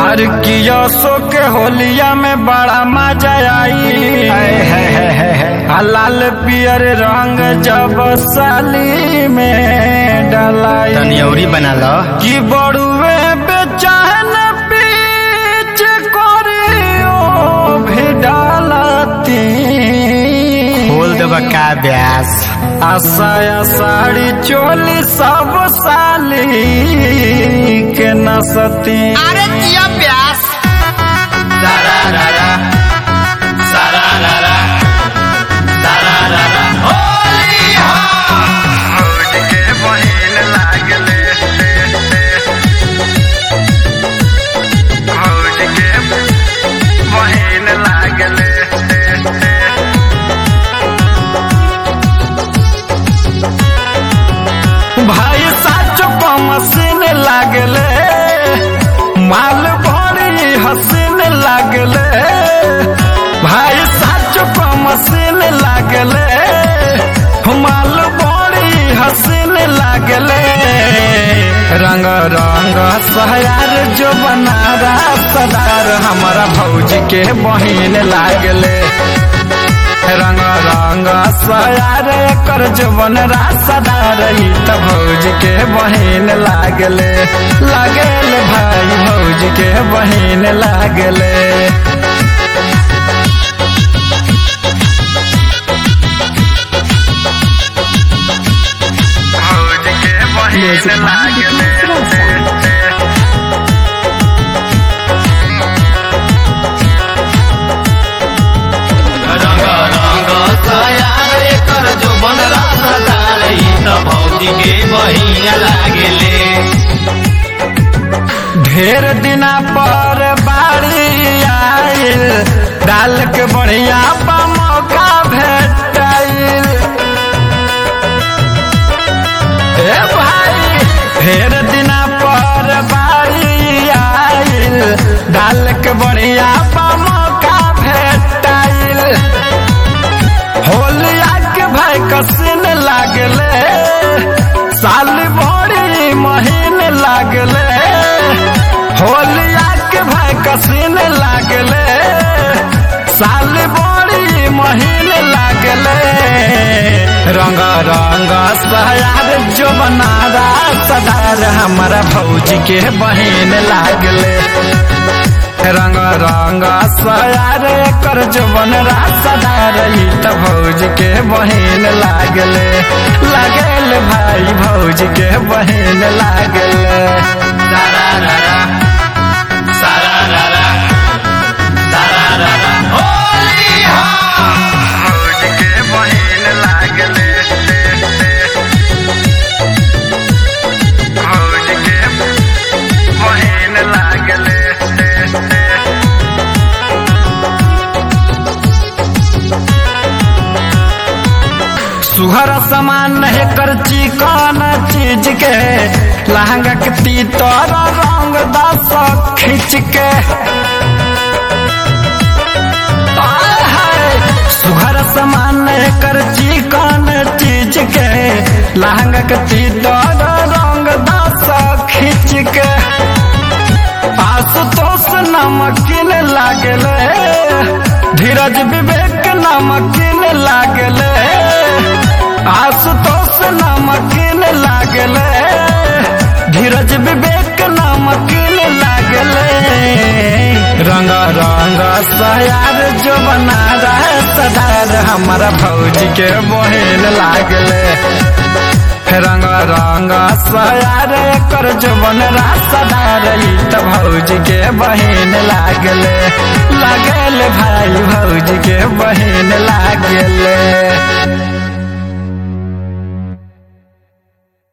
हर किया सो के होलिया में बड़ा मजा आई आ लाल पियर रंग जब साली में डलाई तनी औरी बना लो कि बड़ुए बेचैन पीछ करियो भी डालती खोल देबा का ब्यास आशा साड़ी चोली सब साली के नसती अरे जिया ब्यास सारा रारा सारा रारा सारा रारा होली के बहिन लागले भौज के बहिन लागले भाई साचो को मशीन लागले माल बड़ी हसीन लागले भाई साचो को मशीन लागले माल बड़ी हसीन लागले रंग रंग सहयार जो बनारा सदार हमारा भौजी के बहिन लागले रंग रंग सयार कर जवन रासदार ई त भौज के बहिन लागले लागल भाई भौज के बहिन लागले भौज के बहिन लागले रंग रंग सयार एकर जो बन रसदार ई त भौजी के बहिन लागेले ढेर दिना पर बाड़ी आइल डाल के बढ़िया बा मौका भेटाइल ए भाई ढेर दिना पर बाड़ी आइल डाल के बढ़िया बा मौका भेटाइल होलिया के भाई कसिन लागले साल बड़ी महीन लागले होलिया के भाई कसिन लागले साल बड़ी महीन लागले रंग रंग सयार जो बनारा सदार हमारा भौजी के बहिन लागले रंग रंग सयार कर जवन रासदार ई त भौज के बहिन लागले लागल भाई भौज के बहिन लागले सारा रारा सारा रारा सारा रारा होली भौज के बहिन लागले भौज के बहिन लागले सुहर समान है कर चिकन चीज के लहंगा के तीतर रंग दस खींच के आय हाय, सुहर समान है कर चिकन चीज के लहंगा के तीतर रंग दस खींच के आशुतोष नमकीन लागले धीरज विवेक नमकीन लागले आशुतोष नमकीन लागले धीरज विवेक नमकीन लागले रंग रंग सयार जो बना रहे सदार हमारा भौजी के बहिन लागले रंग रंग सयार कर जवन रासदार ई त भौजी के बहिन लागले लागल भाई भौजी के बहिन